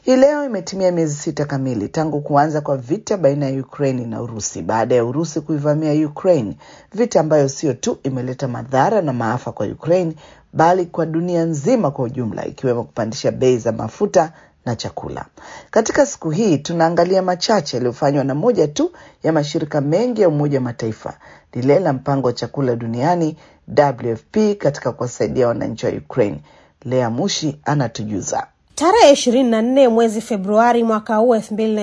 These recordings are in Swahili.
Hii leo imetimia miezi sita kamili tangu kuanza kwa vita baina ya Ukraine na Urusi baada ya Urusi kuivamia Ukraine, vita ambayo sio tu imeleta madhara na maafa kwa Ukraine bali kwa dunia nzima kwa ujumla, ikiwemo kupandisha bei za mafuta na chakula. Katika siku hii tunaangalia machache yaliyofanywa na moja tu ya mashirika mengi ya Umoja wa Mataifa, lile la mpango wa chakula duniani WFP, katika kuwasaidia wananchi wa Ukraine. Lea Mushi anatujuza. Tarehe 24 mwezi Februari mwaka huu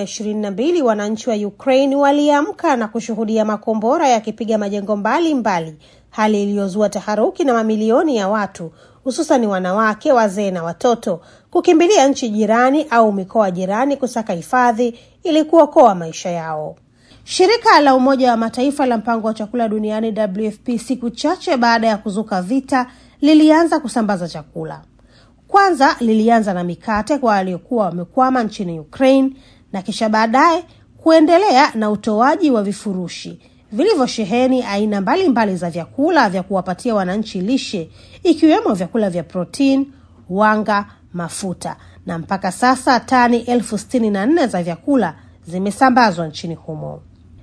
2022, wananchi wa Ukraine waliamka na kushuhudia makombora yakipiga majengo mbalimbali mbali, hali iliyozua taharuki na mamilioni ya watu hususani wanawake, wazee na watoto kukimbilia nchi jirani au mikoa jirani kusaka hifadhi ili kuokoa maisha yao. Shirika la Umoja wa Mataifa la mpango wa chakula duniani WFP, siku chache baada ya kuzuka vita, lilianza kusambaza chakula. Kwanza lilianza na mikate kwa waliokuwa wamekwama nchini Ukraine na kisha baadaye kuendelea na utoaji wa vifurushi vilivyosheheni aina mbalimbali mbali za vyakula vya kuwapatia wananchi lishe ikiwemo vyakula vya protini, wanga, mafuta na mpaka sasa tani elfu sitini na nne za vyakula zimesambazwa nchini humo.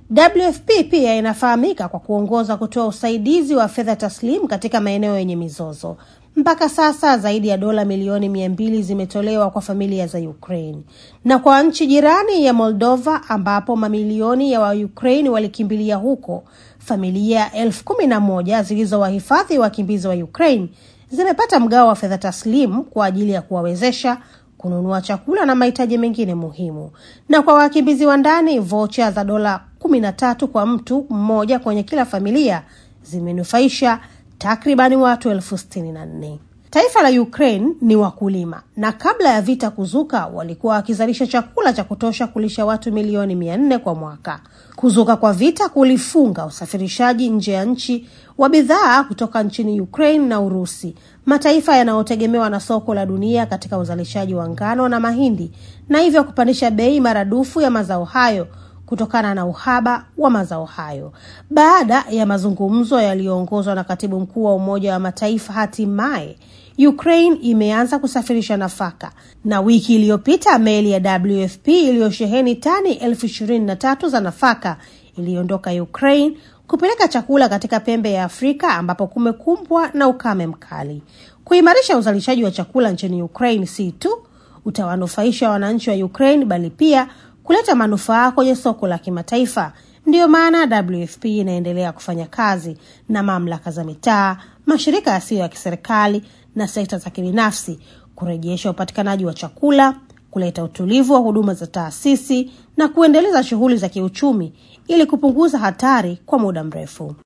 WFP pia inafahamika kwa kuongoza kutoa usaidizi wa fedha taslimu katika maeneo yenye mizozo. Mpaka sasa zaidi ya dola milioni mia mbili zimetolewa kwa familia za Ukraine na kwa nchi jirani ya Moldova ambapo mamilioni ya Waukraine walikimbilia huko. Familia elfu kumi na moja zilizowahifadhi wakimbizi wa Ukraine zimepata mgao wa fedha taslimu kwa ajili ya kuwawezesha kununua chakula na mahitaji mengine muhimu. Na kwa wakimbizi wa ndani, vocha za dola kumi na tatu kwa mtu mmoja kwenye kila familia zimenufaisha takribani watu elfu sitini na nne. Taifa la Ukraine ni wakulima na kabla ya vita kuzuka walikuwa wakizalisha chakula cha kutosha kulisha watu milioni mia nne kwa mwaka. Kuzuka kwa vita kulifunga usafirishaji nje ya nchi wa bidhaa kutoka nchini Ukraine na Urusi, mataifa yanayotegemewa na soko la dunia katika uzalishaji wa ngano na mahindi, na hivyo kupandisha bei maradufu ya mazao hayo kutokana na uhaba wa mazao hayo. Baada ya mazungumzo yaliyoongozwa na katibu mkuu wa Umoja wa Mataifa, hatimaye Ukraine imeanza kusafirisha nafaka, na wiki iliyopita meli ya WFP iliyosheheni tani elfu ishirini na tatu za nafaka iliondoka Ukraine kupeleka chakula katika pembe ya Afrika ambapo kumekumbwa na ukame mkali. Kuimarisha uzalishaji wa chakula nchini Ukraine si tu utawanufaisha wananchi wa Ukraine bali pia kuleta manufaa kwenye soko la kimataifa. Ndiyo maana WFP inaendelea kufanya kazi na mamlaka za mitaa, mashirika yasiyo ya kiserikali na sekta za kibinafsi kurejesha upatikanaji wa chakula, kuleta utulivu wa huduma za taasisi na kuendeleza shughuli za kiuchumi ili kupunguza hatari kwa muda mrefu.